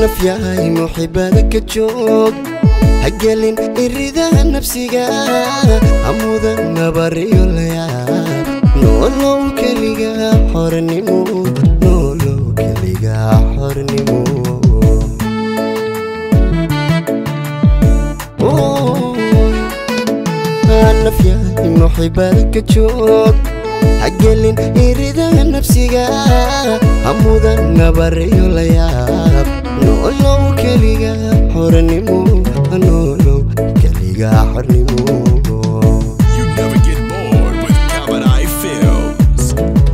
nafyahay muxibada ka joog hagelin iridaha nafsiga hamuda nabariyo layaab noolow keliga xornimo noolow keliga xornimo nafyahay muxibada ka joog hagelin iridaha nafsiga hamuda nabariyo layaab noolow keliga xornimo noolow keliga xornimo You never get bored with Kabadai Films.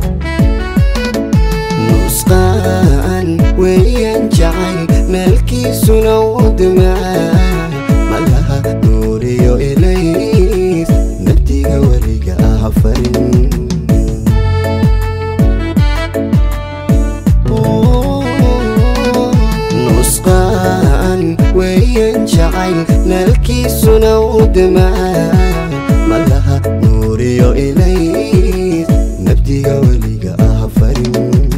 nusqaan weeyaan jacayl meelkiisuna wadamaa malaha nuuriyo ilays nabdiga weliga ah farin nusqaan weeyaan jacayl meelkiisuna wadamaa malaha nuuriyo ilays nabdiga weliga ah farin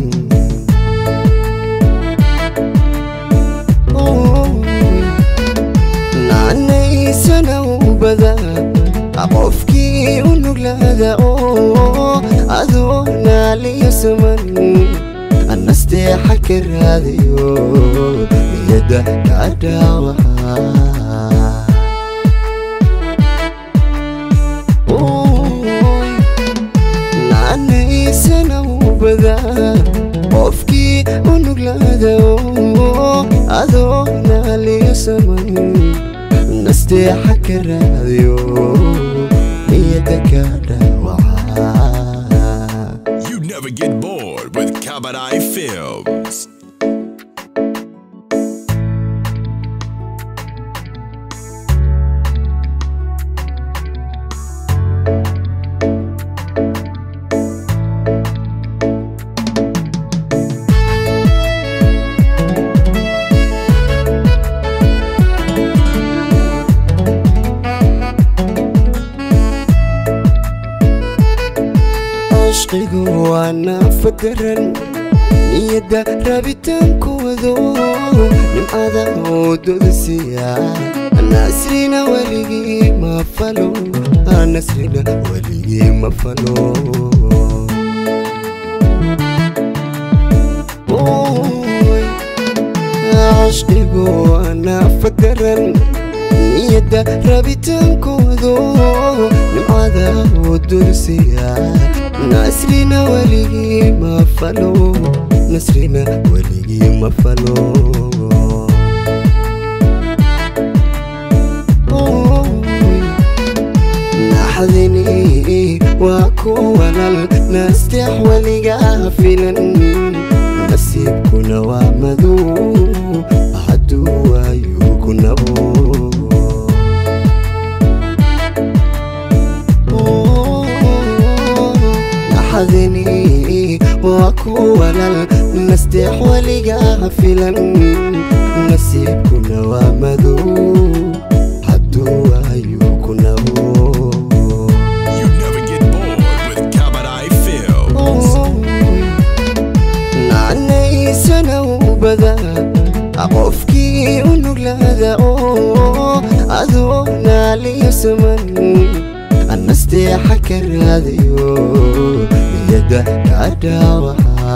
naanaysana ubada qofkii u nuglaada oo adoo naaliyo saman nasteexa ka raadiyo niyadda ka dhaawaca naanaysana ubada qofkii u nuglaada oo adoo naaliyo saman nasteexa ka raadiyo niyadda ka dhaawaca You never get bored with Kabadai Films. cishqigu waa naafadaran niyadda rabitaankoodo nimcada wadooda siiya nasrina weligii ma falo nasrina weligii ma falo Ooy, cishqigu waa naafadaran niyadda rabitaankoodo nimcada wadooda siiya nasrina weligii ma falo nasrina weligii ma falo Ooy, naxdini waa kuwanal nasteex weligaa filan nasiibkuna waa madow hadduu waayu ku nabo naxdini waa kuwanal nasteex weligaa filan nasiibkuna waa madow hadduu waayu ku nabo You never get bored with Kabadai Films. naanaysana ubada qofkii u nuglaada oo adoo naaliyo saman nasteexa ka raadiyo niyadda ka dhaawaca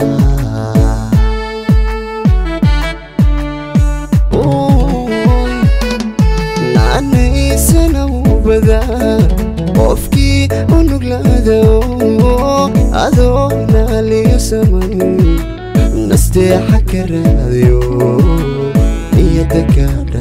Ooy, naanaysana ubada qofkii u nuglaada oo adoo naaliyo saman nasteexa ka raadiyo niyadda ka